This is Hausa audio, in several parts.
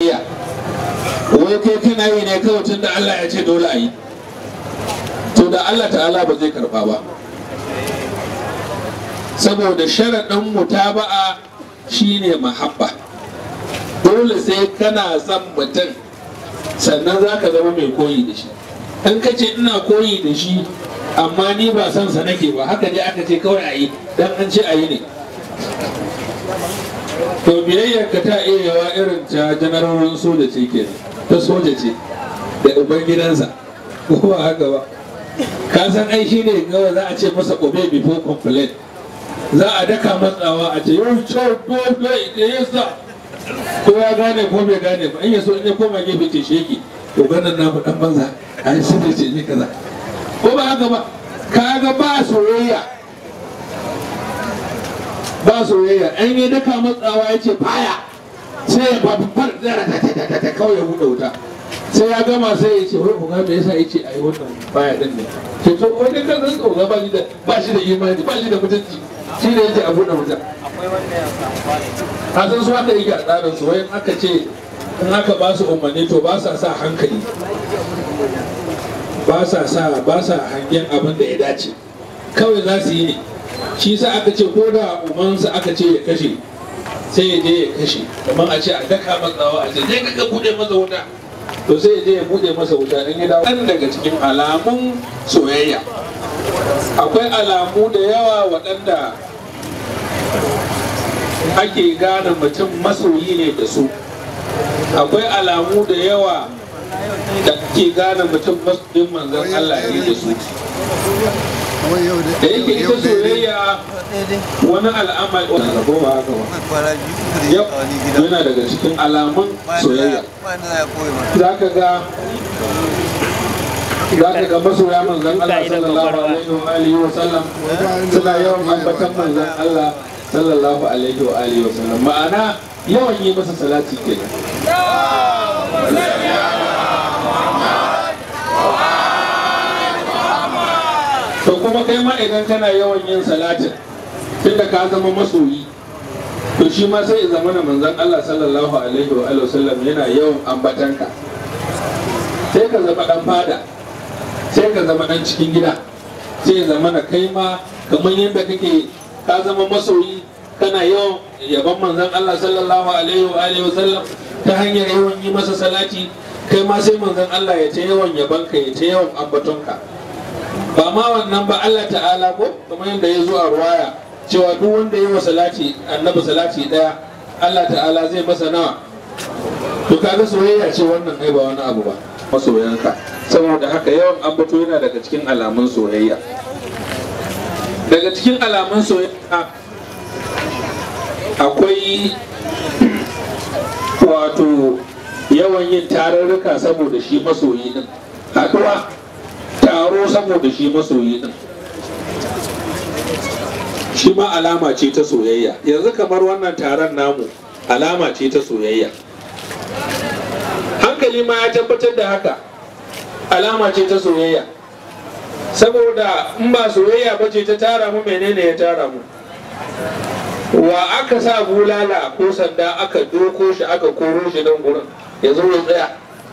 iya wai kai kana yi ne kawai tun da Allah ya ce dole a yi to da Allah ta'ala ba zai karba ba saboda sharaɗin mutaba'a shine mahabba dole sai kana son mutum sannan za ka zama mai koyi da shi in ka ce ina koyi da shi amma ni ba son sa nake ba haka ne aka ce kawai a yi dan an ce a yi ne to biyayyar ka ta iya yawa irin ta janarorin soja ce ke ta soja ce da uban gidansa ko ba haka ba ka san ai shi ne kawai za a ce masa obey before complain za a daka matsawa a ce yau cewa dole da yasa ko ya gane ko bai gane ba in ya so in ya koma gefe ce sheki to ganin namu dan banza a yi sun ce ne kaza ko ba haka ba ka ga ba soyayya ba soyayya an yi daka matsawa ya ce baya sai ya babbar zara ta ta ta kawai ya buɗe wuta sai ya gama sai ya ce wai ku ga me yasa ya ce ai wannan baya din ne to to wani kan san tsoga ba shi da ba shi da imani ba shi da mutunci shi ne yake a buɗe wuta a san su haka yake a tsarin su wayan aka ce in aka ba su umarni to ba sa sa hankali ba sa sa ba sa hangen abin da ya dace kawai za su yi ne shi sa aka ce ko da umansa aka ce ya kashe sai ya je ya kashe kamar a ce a daka matsawa a ce je ka bude masa wuta to sai ya je ya bude masa wuta in ya dawo ɗan daga cikin alamun soyayya akwai alamu da yawa waɗanda ake gane mutum masoyi ne da su akwai alamu da yawa da ke gane mutum masoyin manzon Allah ne da su da yake ita soyayya wani al'amari wani rabo ba haka ba yau yana daga cikin alamun soyayya za ka ga za ka ga masoya manzon Allah sallallahu alaihi wa alihi wa sallam suna yawan ambatan manzon Allah sallallahu alaihi wa alihi wa sallam ma'ana yawan yi masa salati kenan to kuma kai ma idan kana yawan yin salatin tunda ka zama masoyi to shi ma sai ya zama na manzon Allah sallallahu alaihi wa alihi wasallam yana yawan ambatanka sai ka zama dan fada sai ka zama dan cikin gida sai ya zama na kai ma kamar yadda kake ka zama masoyi kana yawan yaban manzon Allah sallallahu alaihi wa alihi wasallam ta hanyar yawan yi masa salati kai ma sai manzon Allah ya ta yawan yabanka ya ta yawan ambatonka ba ma wannan ba Allah ta'ala ko kamar yadda ya zo a ruwaya cewa duk wanda ya wa salati annabi salati daya Allah ta'ala zai masa nawa to kaga soyayya ce wannan ai ba wani abu ba masoyanka saboda haka yawan ambato yana daga cikin alamun soyayya daga cikin alamun soyayya akwai wato yawan yin tarurruka saboda shi masoyi din haɗuwa taro saboda shi masoyi din shi ma alama ce ta soyayya yanzu kamar wannan taron namu alama ce ta soyayya hankali ma ya tabbatar da haka alama ce ta soyayya saboda in ba soyayya ba ce ta tara mu menene ya tara mu wa aka sa bulala ko sanda aka doko shi aka koro shi nan gurin ya zo ya tsaya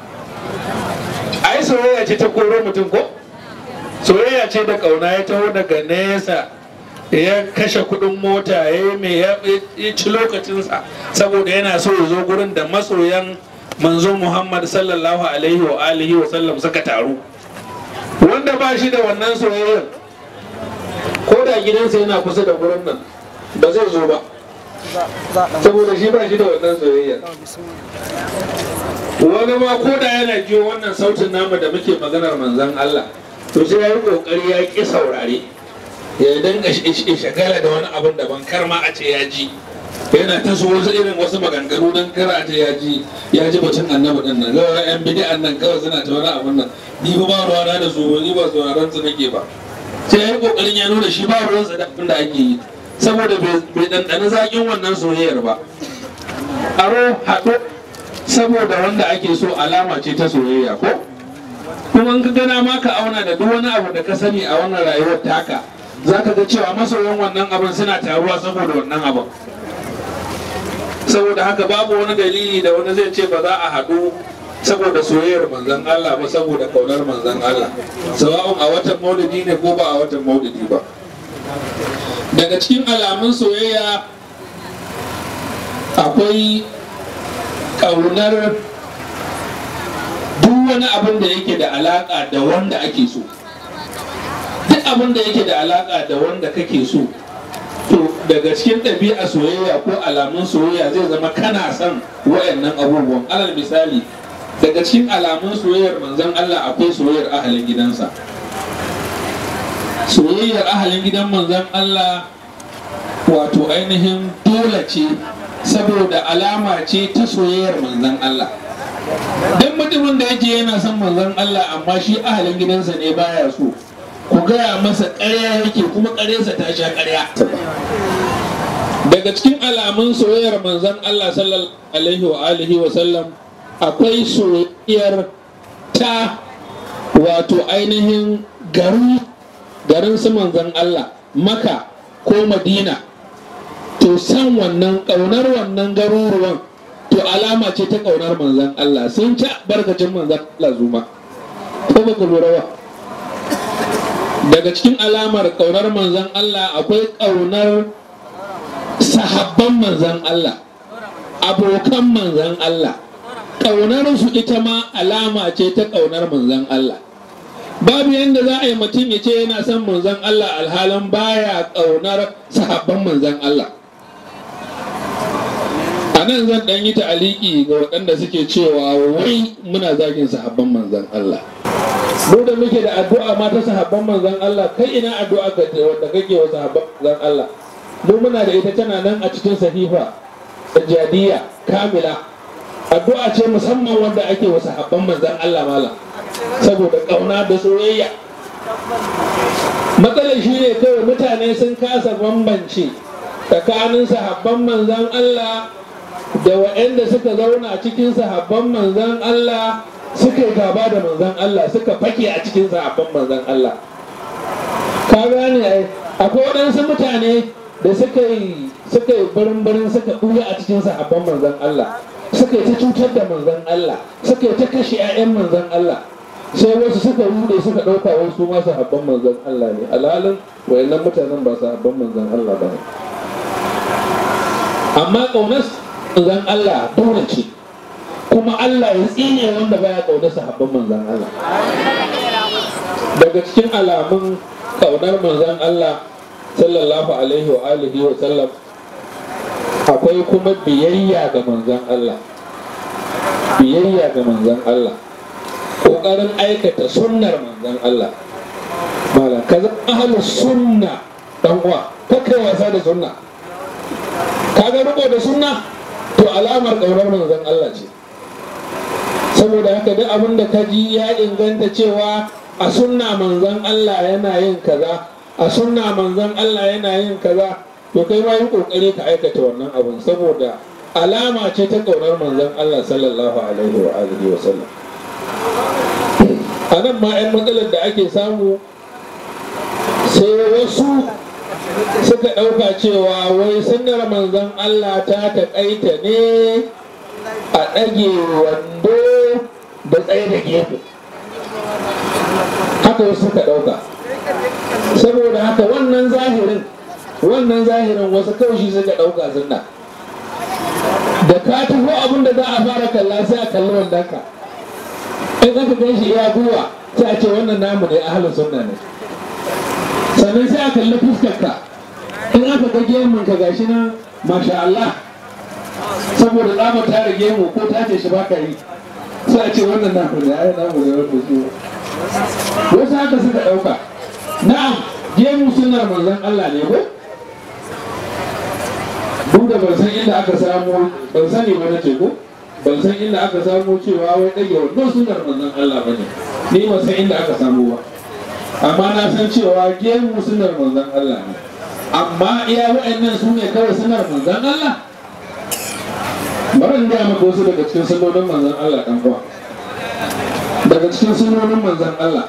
ai soyayya ce ta koro mutum ko soyayya ce da kauna ya taho daga nesa ya kashe kudin mota ya yi mai ya ci lokacinsa saboda yana so ya zo gurin da masoyan manzo muhammad sallallahu alaihi wa alihi wa sallam suka taru wanda ba shi da wannan soyayyar ko da gidansa yana kusa da gurin nan ba zai zo ba saboda shi ba shi da wannan soyayyar wani ma ko da yana jiyo wannan sautin namu da muke maganar manzan Allah to sai ya yi kokari ya ƙi saurare ya dinga shagala da wani abin da ban karma a ce ya ji yana ta so wasu irin wasu maganganu don kara a ce ya ji ya ji batun annabi din nan gawa yan bidi'an nan kawai suna ta wani abin nan ni ba ba ruwana da su ni ba sauraron su nake ba sai ya yi kokarin ya nuna shi ba ruwansa da abin da ake yi saboda bai ɗanɗani zaƙin wannan soyayyar ba aro haɗo saboda wanda ake so alama ce ta soyayya ko kuma in ka gana ma ka auna da duk wani abu da ka sani a wannan rayuwar taka za ka ga cewa masoyan wannan abin suna taruwa saboda wannan abin saboda haka babu wani dalili da wani zai ce ba za a haɗu saboda soyayyar manzan Allah ba saboda kaunar manzan Allah sawa'un a watan maulidi ne ko ba a watan maulidi ba daga cikin alamun soyayya akwai ƙaunar duk wani abin da yake da alaƙa da wanda ake so duk abin da yake da alaƙa da wanda kake so to daga cikin ɗabi'a soyayya ko alamun soyayya zai zama kana son wayannan abubuwan alal misali daga cikin alamun soyayyar manzon Allah akwai soyayyar ahalin gidansa soyayyar ahalin gidan manzon Allah wato ainihin dole ce saboda alama ce ta soyayyar manzon Allah duk mutumin da yake yana son manzon Allah amma shi ahalin gidansa ne baya so ku gaya masa ƙarya yake kuma ƙaryarsa ta sha ƙarya daga cikin alamun soyayyar manzon Allah sallallahu alaihi wa alihi wa sallam akwai soyayyar ta wato ainihin garu garin su manzon Allah maka ko madina to san wannan ƙaunar wannan garuruwan to alama ce ta ƙaunar manzon Allah sun ci barkacin manzon Allah zuma ko ba ku lura ba daga cikin alamar ƙaunar manzon Allah akwai ƙaunar sahabban manzon Allah abokan manzon Allah ƙaunar su ita ma alama ce ta ƙaunar manzon Allah babu yadda za a yi mutum ya ce yana son manzon Allah alhalin baya ƙaunar sahabban manzon Allah a nan zan ɗan yi ta'aliki ga waɗanda suke cewa wai muna zagin sahabban manzon Allah mu da muke da addu'a ma ta sahabban manzon Allah kai ina addu'a ka wanda kake wa sahabban manzon Allah mu muna da ita tana nan a cikin sahifa sajjadiya kamila addu'a ce musamman wanda ake wa sahabban manzon Allah mala saboda kauna da soyayya matsalar shi ne kawai mutane sun kasa bambance tsakanin sahabban manzon Allah da waɗanda suka zauna cikin sahabban manzon Allah suka yi gaba da manzon Allah suka fake a cikin sahabban manzon Allah ka gane ai akwai waɗansu mutane da suka yi suka yi barin suka ɓuya a cikin sahabban manzon Allah suka yi ta cutar da manzon Allah suka yi ta kashe 'ya'yan manzon Allah sai wasu suka rude suka ɗauka wasu ma sahabban manzon Allah ne alhalin wayannan mutanen ba sahabban manzon Allah ba ne amma ƙaunar manzon Allah dole ce kuma Allah ya tsine wanda baya ƙaunar sahabban manzon Allah daga cikin alamun ƙaunar manzon Allah sallallahu alaihi wa alihi wa sallam akwai kuma biyayya ga manzon Allah biyayya ga manzon Allah ƙoƙarin aikata sunnar manzon Allah malam ka zama ahlus sunna dan uwa kai wasa da sunna kaga riko da sunna to alamar ƙaunar manzon Allah ce saboda haka duk abin da ka ji ya inganta cewa a sunna manzon Allah yana yin kaza a sunna manzon Allah yana yin kaza to kai ma yi kokari ka aikata wannan abin saboda alama ce ta ƙaunar manzon Allah sallallahu alaihi wa alihi wa sallam a nan ma 'yan matsalar da ake samu sai wasu suka ɗauka cewa wai sunnar manzon Allah ta taƙaita ne a ɗage wando da tsaye da gefe haka wasu suka ɗauka saboda haka wannan zahirin wannan zahirin wasu kaushi suka ɗauka sunna da ka taho abin da za a fara kalla sai a kalli wandonka in aka gan shi ya guwa sai a ce wannan namu ne ahalin sunna ne sannan sai a kalli fuskarka in aka ga gemun ka gashi nan masha Allah saboda tsamar ta da gemu ko ta ce shi baka yi sai a ce wannan namu ne ai namu ne wanda su wasu haka suka ɗauka na'am gemu sunnar manzon Allah ne ko duk da ban san inda aka samu ban sani ba na ce ko ban san inda aka samu cewa wai ɗage wannan sunar manzon Allah bane ni ban san inda aka samu ba amma na san cewa gemu sunar manzon Allah ne amma iya wa'annan su ne kawai sunar manzon Allah bari in gaya maka wasu daga cikin sunonin manzon Allah ɗan uwa daga cikin sunonin manzon Allah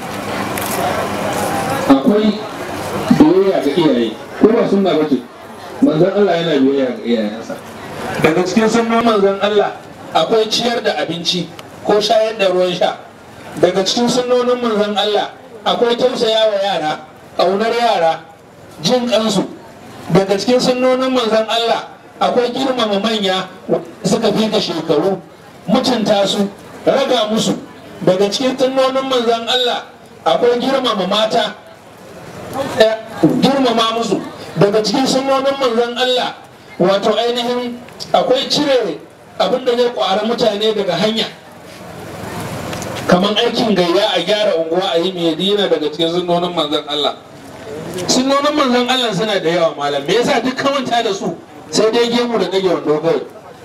akwai biyayya ga iyaye ko ba sunna ba ce manzon Allah yana biyayya ga iyayensa daga cikin sunan manzon Allah akwai ciyar da abinci ko shayar da ruwan sha daga cikin sunnonin manzon Allah akwai tausaya wa yara ƙaunar yara jin kansu daga cikin sunnonin manzon Allah akwai girmama manya suka fi ka shekaru mutunta su raga musu daga cikin sunnonin manzon Allah akwai girmama mata girmama musu daga cikin sunnonin manzon Allah wato ainihin akwai cire abin da zai kwara mutane daga hanya kamar aikin gayya a gyara unguwa a yi medina daga cikin sunnonin manzon Allah sunnonin manzon Allah suna da yawa malam me yasa duk kawanta da su sai dai gemu da dage wando kawai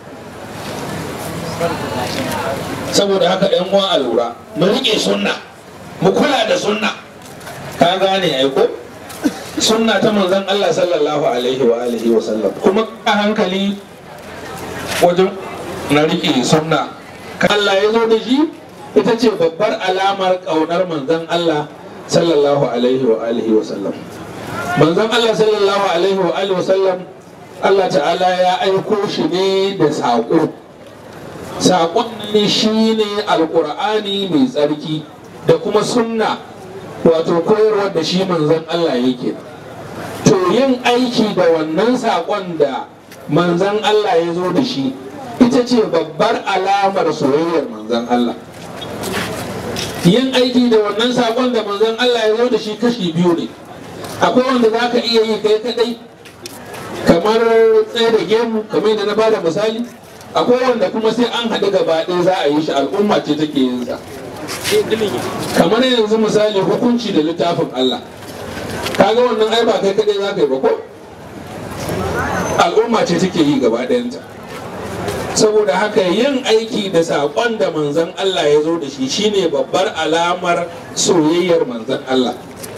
saboda haka yan uwa a lura mu rike sunna mu kula da sunna ka gane ai ko sunna ta manzon Allah sallallahu alaihi wa alihi wa sallam kuma a hankali wajen na rike sunna Allah ya zo da shi ita ce babbar alamar ƙaunar manzon Allah sallallahu alaihi wa alihi wa sallam manzon Allah sallallahu alaihi wa alihi wa sallam Allah ta'ala ya aiko shi ne da saƙo saƙon ne shi ne alƙur'ani mai tsarki da kuma sunna wato koyarwar da shi manzon Allah yake to yin aiki da wannan saƙon da manzon Allah ya zo da shi ita ce babbar alamar soyayyar manzon Allah yin aiki da wannan saƙon da manzon Allah ya zo da shi kashi biyu ne akwai wanda za ka iya yi kai kadai kamar tsaye da gemu kamar yadda na bada misali akwai wanda kuma sai an haɗu gaba ɗaya za a yi shi al'umma ce take yin sa kamar yanzu misali hukunci da littafin Allah kaga wannan ai ba kai kadai za ka yi ba ko al'umma ce take yi gaba ɗayanta saboda haka yin aiki da saƙon da manzon Allah ya zo da shi shine babbar alamar soyayyar manzon Allah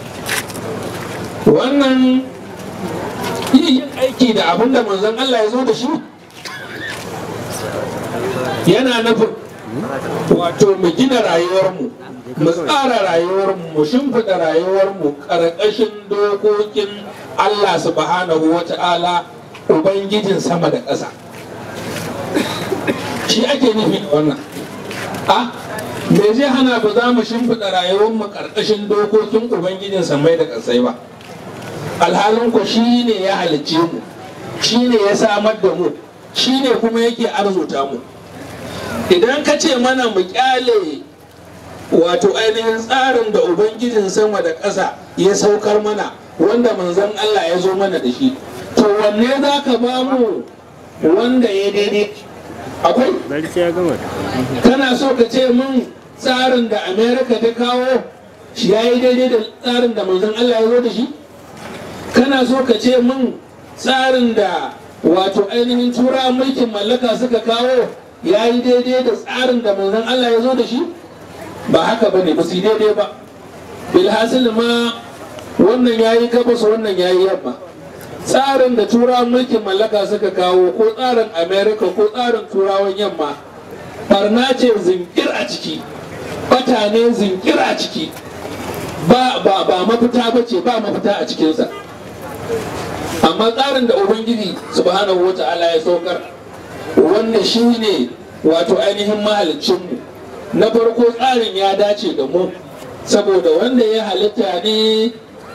wannan yin aiki da abin da manzon Allah ya zo da shi yana nufin wato mu gina rayuwarmu mu tsara rayuwarmu mu shimfiɗa rayuwarmu ƙarƙashin dokokin Allah subhanahu wa ta'ala ubangijin sama da ƙasa shi ake nufi da wannan a me zai hana ba za mu shimfiɗa rayuwarmu ƙarƙashin dokokin ubangijin samai da ƙasai ba alhalin ku shi ne ya halicce mu shi ne ya samar da mu shi ne kuma yake arzuta mu idan ka ce mana mu kyale wato ainihin tsarin da ubangijin sama da ƙasa ya saukar mana wanda manzon Allah ya zo mana da shi to wanne za ka ba mu wanda ya daidai akwai kana so ka ce min tsarin da amerika ta kawo shi ya yi daidai da tsarin da manzon Allah ya zo da shi kana so ka ce min tsarin da wato ainihin tura mulkin mallaka suka kawo ya yi daidai da tsarin da manzon Allah ya zo da shi ba haka ba ne ba su daidai ba bilhassil ma wannan ya yi gabas wannan ya yi yamma tsarin da turawan mulkin mallaka suka kawo ko tsarin america ko tsarin turawan yamma barna ce zinkir a ciki bata ne zinkir a ciki ba ba ba mafita ba ce ba mafita a cikinsa amma tsarin da ubangiji subhanahu wata'ala ya saukar wannan shi ne wato ainihin mahalicinmu na farko tsarin ya dace da mu saboda wanda ya halitta ne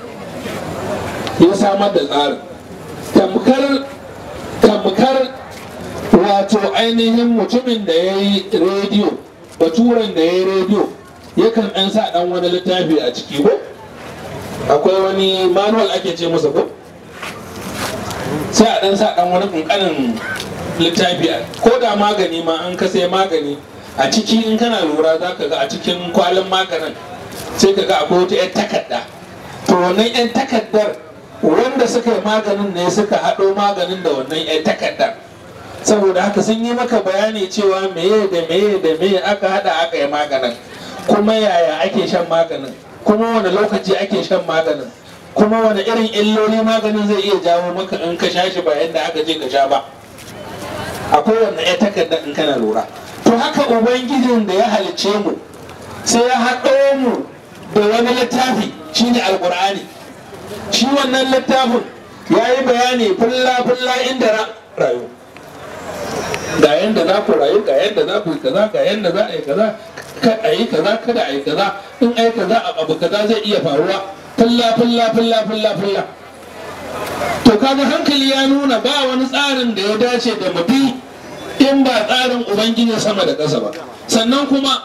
ya samar da tsarin tamkar tamkar wato ainihin mutumin da ya yi rediyo baturen da ya yi rediyo yakan ɗan sa ɗan wani littafi a ciki ko akwai wani manual ake ce masa ko sai a ɗan sa ɗan wani ƙanƙanin littafi ko da magani ma an ka sai magani a ciki in kana lura za ka ga a cikin kwalin maganin sai ka ga akwai wata 'yan takarda to wannan 'yan takardar wanda suka yi maganin ne suka haɗo maganin da wannan 'yan takardar saboda haka sun yi maka bayani cewa meye da meye da meye aka haɗa aka yi maganin kuma yaya ake shan maganin kuma wani lokaci ake shan maganin kuma wani irin illoli maganin zai iya jawo maka in ka sha shi ba yadda aka je ka sha ba akwai wannan 'yan takardar in kana lura to haka ubangijin da ya halicce mu sai ya haɗo mu da wani littafi shine alkur'ani shi wannan littafin ya yi bayani fulla-fulla inda rayu ga yanda za ku rayu ga yanda za ku yi kaza ga yanda za a yi kaza ka a yi kaza kada a yi kaza in a yi kaza abu kaza zai iya faruwa fulla fulla fulla fulla fulla to kaga hankali ya nuna ba wani tsarin da ya dace da mu bi in ba tsarin ubangiji sama da ƙasa ba sannan kuma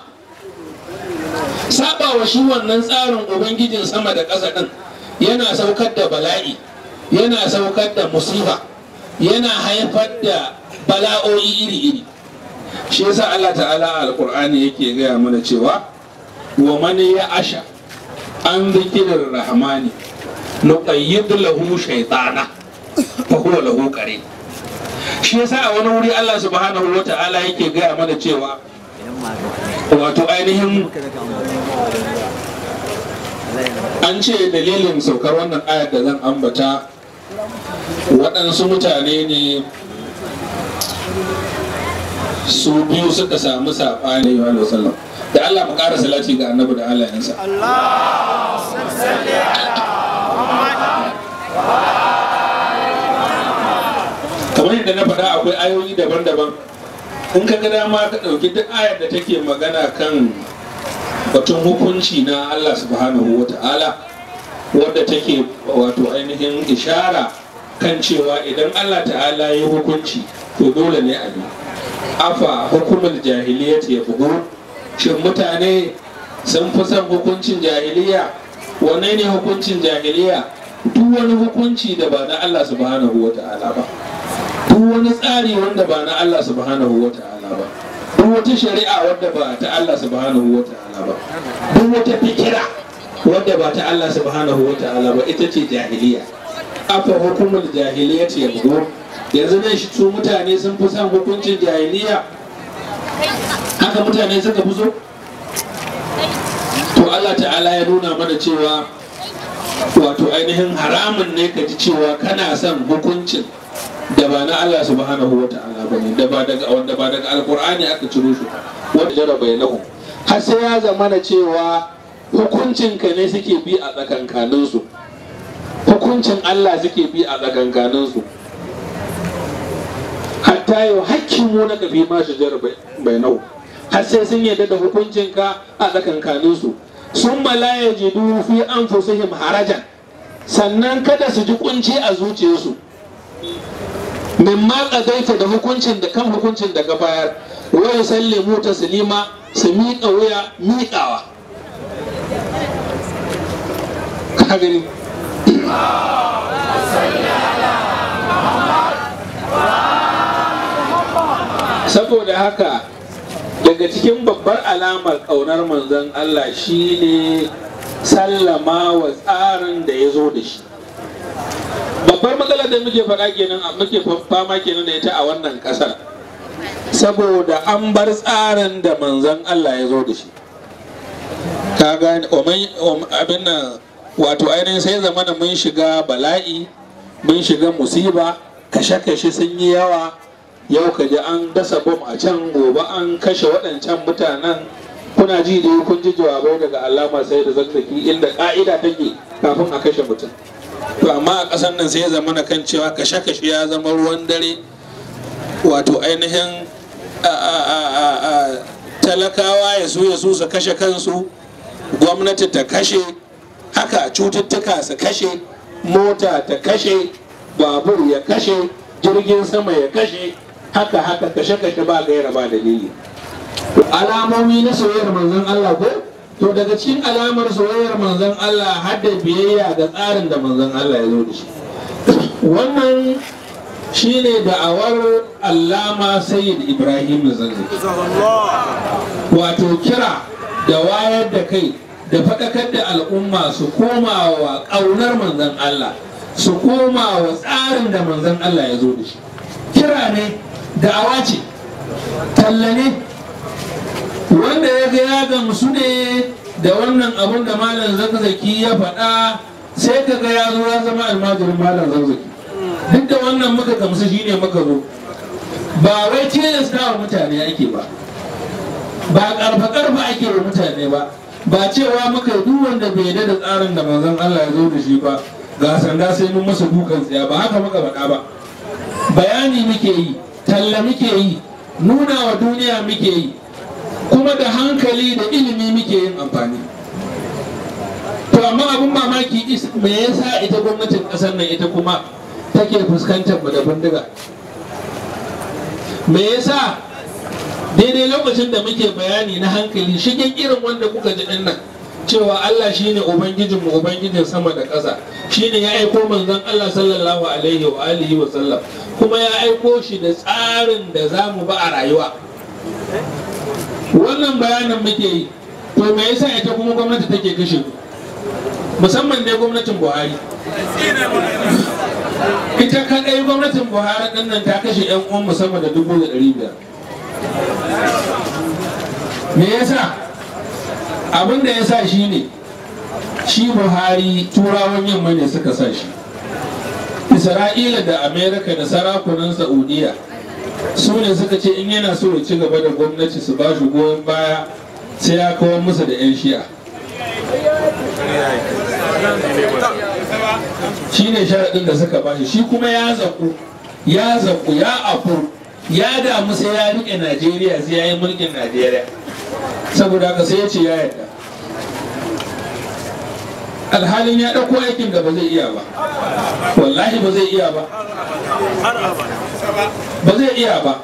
saba wa shi wannan tsarin ubangijin sama da ƙasa ɗin yana saukar da bala'i yana saukar da musiba yana haifar da bala'o'i iri-iri shi yasa Allah ta'ala a alƙur'ani yake gaya mana cewa wa mani ya asha an zikirin rahmani nuqayyid lahu shaytana fa huwa lahu qarin shi yasa a wani wuri Allah subhanahu wa ta'ala yake gaya mana cewa wato ainihin an ce dalilin saukar wannan ayar da zan ambata waɗansu mutane ne su biyu suka samu saɓani wa sallam da Allah mu ƙara salati ga annabi da Allah yansa kamar yadda na faɗa akwai ayoyi daban-daban in ka ga dama ka ɗauki duk ayar da take magana kan batun hukunci na Allah subhanahu wa ta'ala wadda take wato ainihin ishara kan cewa idan Allah ta'ala ya hukunci to dole ne a bi afa hukumar jahiliya ya bugu shin mutane sun fi son hukuncin jahiliya wanne ne hukuncin jahiliya duk wani hukunci da ba na Allah subhanahu wa ta'ala ba duk wani tsari wanda ba na Allah subhanahu wa ta'ala ba duk wata shari'a wadda ba ta Allah subhanahu wa ta'ala ba duk wata fikira wadda ba ta Allah subhanahu wa ta'ala ba ita ce jahiliya afa hukumar jahiliya ce yanzu yanzu nan shi su mutane sun fi son hukuncin jahiliya haka mutane suka fi so to Allah ta'ala ya nuna mana cewa wato ainihin haramun ne ka ji cewa kana son hukuncin da ba na Allah subhanahu wa ta'ala ba ne da ba daga wanda ba daga alkur'ani aka ciro shi wanda jara bainahu har sai ya zama na cewa hukuncin ka ne suke bi a tsakankanin su hukuncin Allah suke bi a tsakankanin su hatta yau hakkin mu na kafi ma shi jara bainahu har sai sun yarda da hukuncin ka a tsakankanin su sun mala yajidu fi anfusihim harajan sannan kada su ji kunci a zuciyarsu min ma ƙadaita da hukuncin da kan hukuncin da ka bayar wai sallimu taslima su miƙa wuya miƙawa ka gani saboda haka daga cikin babbar alamar ƙaunar manzon Allah shine sallama wa tsarin da ya zo da shi babbar matsalar da muke faɗa kenan muke fama kenan da ita a wannan ƙasar saboda an bar tsarin da manzon Allah ya zo da shi ka gane abin nan wato ainihin sai zamana mun shiga bala'i mun shiga musiba kashe-kashe sun yi yawa yau ka ji an dasa bom a can gobe an kashe waɗancan mutanen kuna ji da kun ji jawabai daga alama sai da zazzaki inda ƙa'ida take kafin a kashe mutum to amma a ƙasar nan sai ya zama na kan cewa kashe-kashe ya zama ruwan dare wato ainihin talakawa ya su ya su su kashe kansu gwamnati ta kashe haka cututtuka su kashe mota ta kashe babur ya kashe jirgin sama ya kashe haka haka kashe-kashe ba gaira ba dalili alamomi na soyayyar manzon Allah ko to daga cikin alamar soyayyar manzon Allah har da biyayya ga tsarin da manzon Allah ya zo da shi wannan shine da'awar allama sayyid ibrahim zanzaki wato kira da wayar da kai da faɗakar da al'umma su koma wa ƙaunar manzon Allah su koma wa tsarin da manzon Allah ya zo da shi kira ne da'awa ce talla ne wanda ya ga ya gamsu ne da wannan abun da malam zakzaki ya faɗa sai ka ga ya zo ya zama almajirin malam zakzaki duk da wannan muka gamsu shine muka zo ba wai tilasta wa mutane ake ba ba karfa karfa ake wa mutane ba ba cewa muka duk wanda bai yarda da tsarin da manzon Allah ya zo da shi ba ga sanda sai mun masa dukan tsaya ba haka muka faɗa ba bayani muke yi talla muke yi nuna wa duniya muke yi kuma da hankali da ilimi muke yin amfani to amma abin mamaki me yasa ita gwamnatin ƙasar nan ita kuma take fuskantar mu da bindiga me yasa daidai lokacin da muke bayani na hankali shigen irin wanda kuka ji din nan cewa Allah shine ubangijinmu ubangijin sama da ƙasa shine ya aiko manzon Allah sallallahu alaihi wa alihi wa sallam kuma ya aiko shi da tsarin da za mu ba a rayuwa wannan bayanin muke yi to me yasa ita kuma gwamnati take kashe ku musamman ne gwamnatin buhari ita kadai gwamnatin buhari ɗin nan ta kashe 'yan uwan musamman da dubu da ɗari biyar me yasa abin da ya sa shi ne shi buhari turawan yamma ne suka sa shi isra'ila da amerika da sarakunan saudiya su ne suka ce in yana so ya ci gaba da gwamnati su ba shi goyon baya sai ya kawar musu da 'yan shi'a shi ne sharaɗin da suka bashi shi kuma ya zaku ya zaku ya afu ya damu sai ya riƙe najeriya sai ya yi mulkin najeriya saboda haka sai ya ce ya yarda alhalin ya ɗauko aikin da ba zai iya ba wallahi ba zai iya ba ba zai iya ba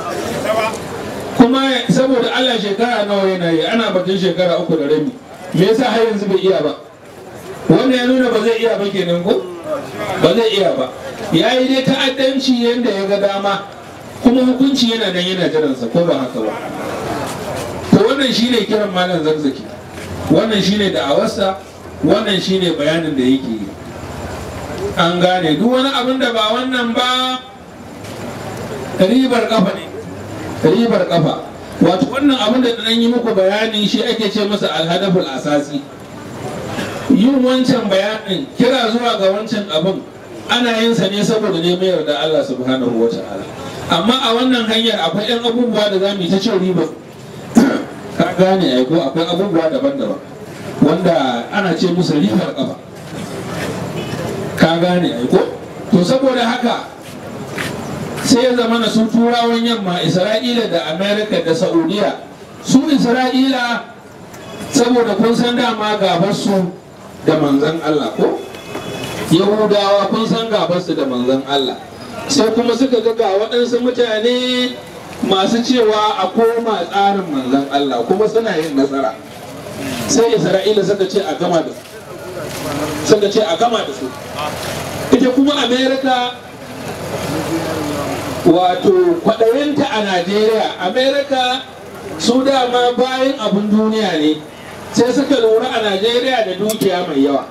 kuma saboda allah shekara nawa yana yi ana batun shekara uku da rabi me yasa har yanzu bai iya ba wannan ya nuna ba zai iya ba kenan ko ba zai iya ba ya yi dai ta'addanci yadda ya ga dama kuma hukunci yana nan yana jiransa ko ba haka ba to wannan shine kiran malam zarzaki wannan shine da'awarsa wannan shine bayanin da yake yi an gane duk wani abin da ba wannan ba ribar kafa ne ribar kafa wato wannan abin da dan yi muku bayani shi ake ce masa alhadaful asasi yin wancan bayanin kira zuwa ga wancan abin ana yin sa ne saboda neman yarda Allah subhanahu wa ta'ala amma a wannan hanyar akwai yan abubuwa da za mu yi ta cin riba ka gane ai ko akwai abubuwa daban-daban wanda ana ce musu ribar kafa ka gane ai ko to saboda haka sai ya zama na su turawan yamma isra'ila da amerika da saudiya su isra'ila saboda kun san dama gabar su da manzan allah ko yahudawa kun san gabar su da manzan allah sai kuma suka ga ga waɗansu mutane masu cewa a koma tsarin manzan allah kuma suna yin nasara sai isra'ila suka ce a gama da su suka ce a gama da su ita kuma amerika wato kwaɗayinta a najeriya amerika su dama bayan abin duniya ne sai suka lura a najeriya da dukiya mai yawa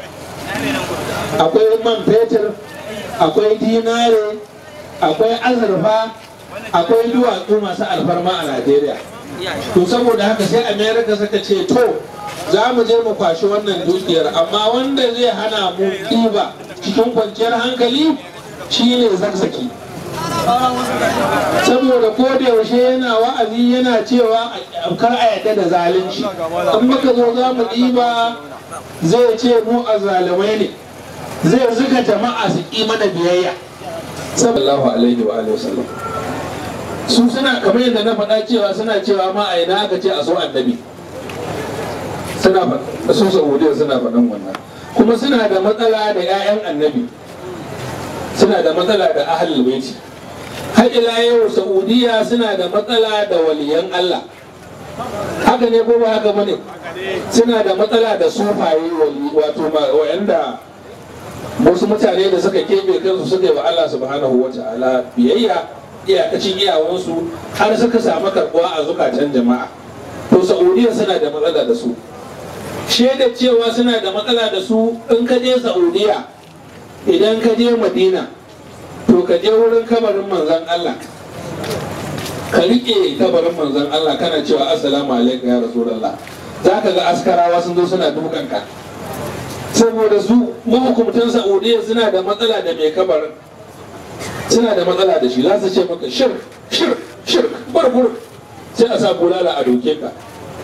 akwai man fetur akwai dinare akwai azurfa akwai duwatsu masu alfarma a najeriya to saboda haka sai amerika suka ce to za mu je mu kwashi wannan dukiyar amma wanda zai hana mu ɗiba cikin kwanciyar hankali shine zakzaki saboda ko da yaushe yana wa'azi yana cewa kar a yadda da zalunci in muka zo za mu ɗiba zai ce mu a zalimai ne zai zuga jama'a su ƙi mana biyayya sallallahu alaihi wa alihi wasallam su suna kamar yadda na faɗa cewa suna cewa ma a ina aka ce a so annabi suna faɗa su saudiya suna faɗan wannan kuma suna da matsala da 'ya'yan annabi suna da matsala da ahlul baiti har ila yau saudiya suna da matsala da waliyan Allah haka ne ko ba haka bane suna da matsala da sufaye wato wayanda wasu mutane da suka kebe kansu suka yi wa Allah subhanahu wa ta'ala biyayya iyakacin iyawansu har suka samu karbuwa a zukatan jama'a to saudiya suna da matsala da su shaida cewa suna da matsala da su in ka je saudiya idan ka je madina to ka je wurin kabarin manzan Allah ka riƙe kabarin manzan Allah kana cewa assalamu alaikum ya rasulullah za ka ga askarawa sun zo suna dukanka saboda su mahukumtan saudiya suna da matsala da mai kabarin suna da matsala da shi za su ce maka shir shir shir barbur sai a sa bulala a doke ka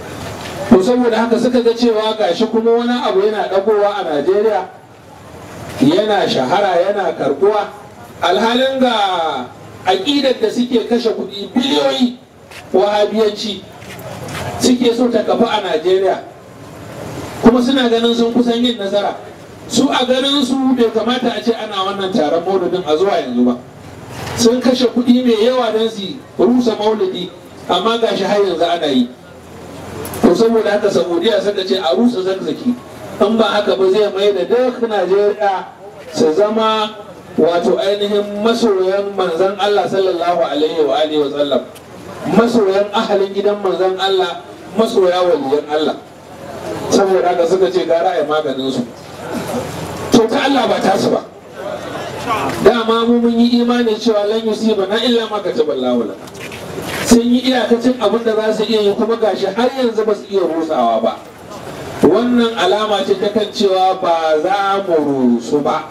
to saboda haka suka ga cewa gashi kuma wani abu yana dagowa a najeriya yana shahara yana karbuwa alhalin ga aƙidar da suke kashe kuɗi biliyoyi wahabiyanci suke so ta kafa a najeriya kuma suna ganin sun kusan yin nasara su a ganin su bai kamata a ce ana wannan taron maulidin a zuwa yanzu ba sun kashe kuɗi mai yawa don su rusa maulidi amma gashi har yanzu ana yi to saboda haka saudiya suka ce a rusa zakzaki in ba haka ba zai mai da duk najeriya su zama wato ainihin masoyan manzan allah sallallahu alaihi wa alihi wa sallam masoyan ahalin gidan manzan allah masoya waliyan allah saboda haka suka ce gara a maganin su to ta allah ba tasu ba dama mu mun yi imani cewa lan yusiba na illa ma kataballahu lana sun yi iyakacin abin da za su iya yi kuma gashi har yanzu ba su iya rusawa ba wannan alama ce ta kan cewa ba za mu rusu ba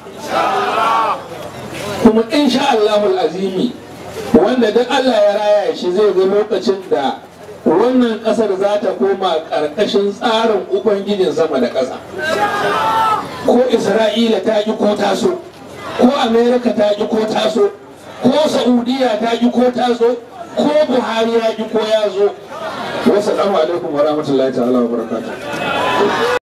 kuma insha Allahul azimi wanda duk Allah ya raya shi zai ga lokacin da wannan kasar za ta koma ƙarƙashin tsarin ubangijin sama da ƙasa ko isra'ila ta ji ko taso ko amerika ta ji ko taso ko saudiya ta ji ko taso ko buhari ya ji ko ya zo wasu alaikum wa rahmatullahi ta'ala wa barakatuh